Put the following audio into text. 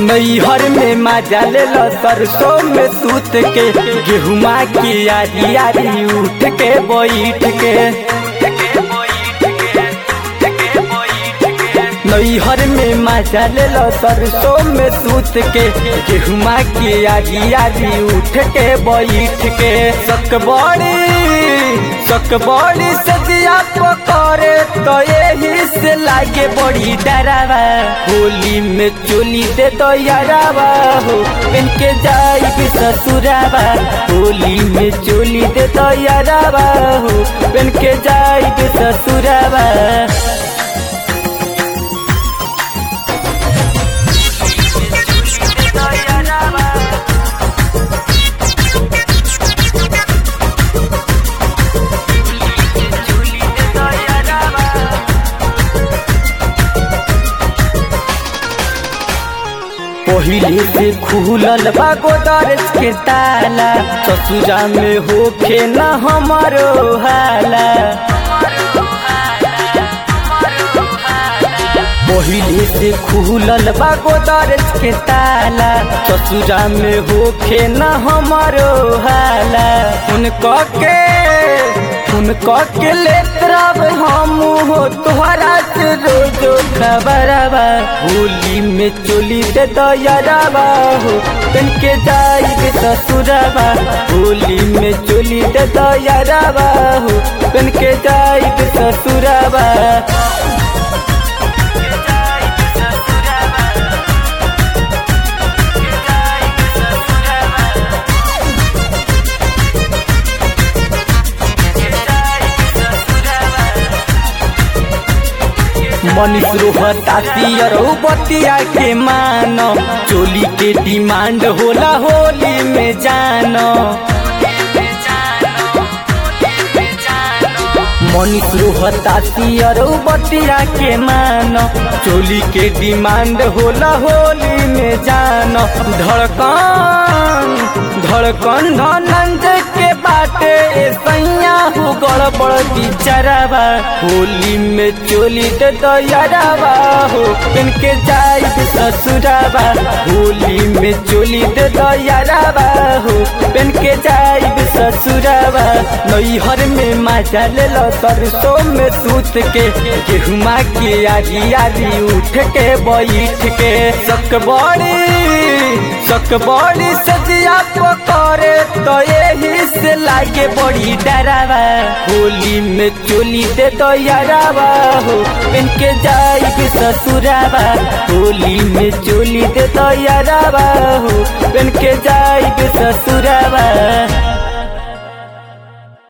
नैहर में मजा ले लो सरसों में सूत के गेहुमा की आरी आरी उठ के बैठ के नैहर में मजा ले लो सरसों में सूत के गेहुमा की आरी आरी उठ के बैठ के सक बड़ी सक बड़ी सजिया पकड़े तो यही से लागे बड़ी डरावा होली में चोली दे तो यारावा हो इनके जाई भी ससुरावा होली में चोली दे तो यारावा हो इनके जाई भी ससुरावा पहिले से खुलल बा गोदरेज के ताला ससुरा में होखे न हमारो हाला पहिले से खुलल बा गोदरेज के ताला ससुरा में होखे न हमारो हाला उनको के उनको के लेत रब हम हो तोहरा से रोजो खबरवा होली में चोली दे दयारवा हो तन के जाई के ससुरवा होली में चोली दे दयारवा हो तन के जाई के ससुरवा मनीष रोहता तियर बतिया के मानो चोली के डिमांड होला होली में जानो मनीष रोहता तियर बतिया के मानो चोली के डिमांड होला होली में जानो धड़कन धड़कन धनंज के बाटे सैया हो गड़बड़ बिचरावा होली में चोली दे दयारावा हो इनके जाई ससुरावा होली में चोली दे दयारावा हो इनके जाई ससुरावा नैहर में मजा ले लो सरसों में सूत के गेहुमा की आरी आरी उठ के बैठ के सक बड़ी सक बड़ी सजिया पकड़े तो यही से लागे बड़ी डरावा होली में चोली दे तो यारावा हो इनके जाई भी ससुरावा होली में चोली दे तो यारावा हो इनके जाई भी ससुरावा